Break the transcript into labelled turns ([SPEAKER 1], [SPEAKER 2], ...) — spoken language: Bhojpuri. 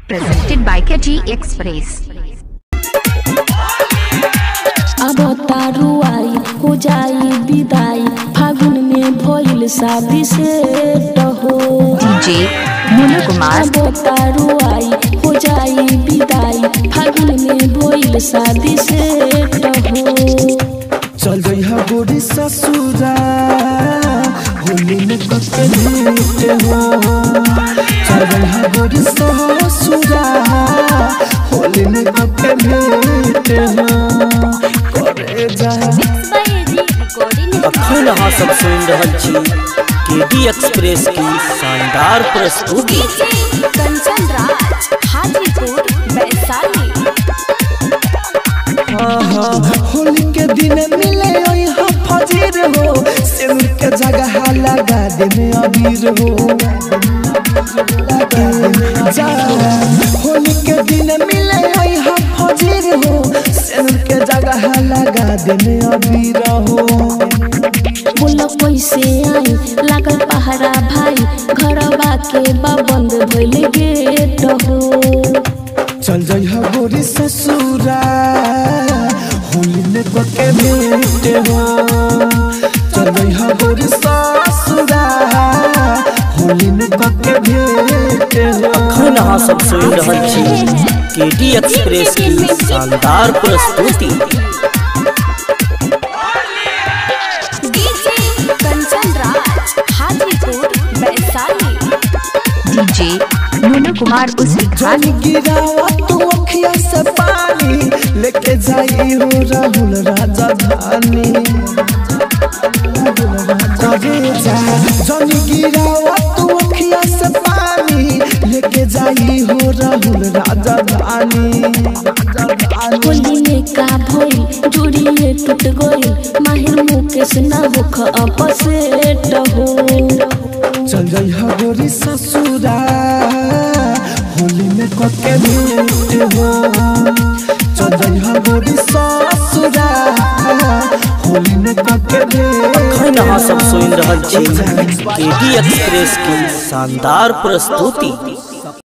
[SPEAKER 1] Presented by KG Express.
[SPEAKER 2] अब तारू आई हो जाई विदाई फागुन में भइल शादी से हो
[SPEAKER 1] DJ Monu Kumar.
[SPEAKER 2] अब तारू आई हो जाई विदाई फागुन में भइल शादी से हो
[SPEAKER 3] चल रही है गोरी ससुरा होली में कके भेंट हो चल रही है गोरी ससुरा होली में कके भेंट हो करे जा
[SPEAKER 4] अखन अहाँ सब सुनि रहल छी केडी एक्सप्रेस की शानदार प्रस्तुति
[SPEAKER 2] कंचन राज हाजीपुर वैशाली
[SPEAKER 3] होली के दिन मिले यहाँ फजीर हो सिर के जगह लगा दे में अबीर हो जा होली के दिन मिले यहाँ फजीर हो सिर के जगह लगा दे में अबीर हो
[SPEAKER 2] बोल कैसे आई लागल पहरा भाई घरवा के बा बंद भइल गेट हो
[SPEAKER 3] चल जाइ हो गोरी ससुरा होली में कके भेंट हो चल जाइ हो गोरी ससुरा होली में कके भेंट हो
[SPEAKER 4] अखन अहाँ सब सुनि रहल छी केडी एक्सप्रेस की शानदार प्रस्तुति
[SPEAKER 2] कंचन राज Hajipur Vaishali
[SPEAKER 1] DJ Monu Kumar Usi
[SPEAKER 3] जानी गिरावा तू अखिया से पानी लेके जाई हो राहुल राजधानी करे जा जानी गिरावा तू अखिया से पानी लेके जाई हो राहुल राजधानी
[SPEAKER 2] होली में का भइल जोड़िए टूट गइल माहिर मुकेश ना होख अपसेट हो
[SPEAKER 3] चल जाई हो गोरी ससुरा होली में कके भेंट हो चल जाई हो गोरी ससुरा होली में कके भेंट
[SPEAKER 4] अखन अहाँ सब सुनि रहल छी केडी एक्सप्रेस की शानदार प्रस्तुति